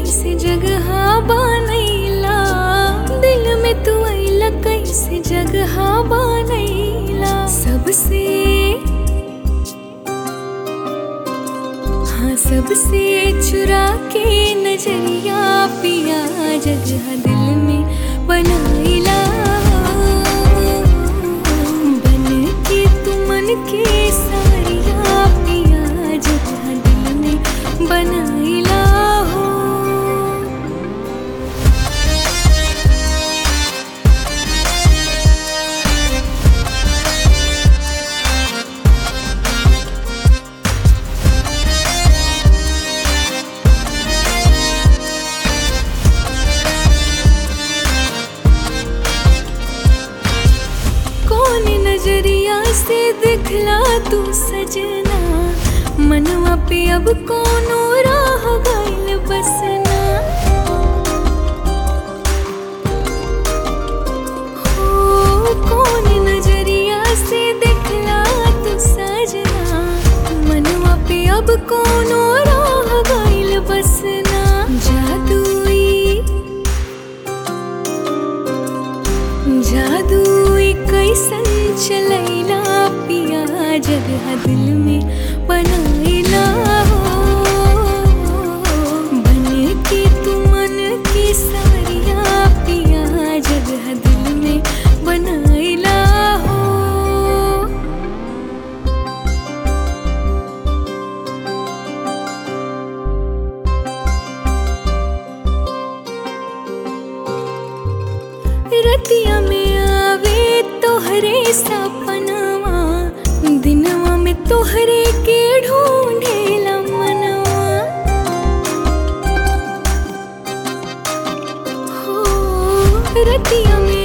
कैसे जगह बनैला दिल में तू अइला कैसे जगह बनैला सबसे हाँ सबसे चुरा के नजरिया पिया जगह दिल में बनाइला बन के तू मन के सारिया पिया जगह दिल में बनाइला हो कौन नजरिया से दिखला तू सजना मनवा पे अब कोनो राह गइल बसना हो कौन नजरिया से दिखला तू सजना मनवा पे अब कोनो राह गइल बसना जादुई जादू कैसन चलैला पिया जगह दिल में बनैला हो बन के तू मन की सारिया पिया जगह दिल में बनैला हो रतिया में आवे तोहरे सपनवा दिनवा में तोहरे के ढूंढेला मनवा हो रतिया में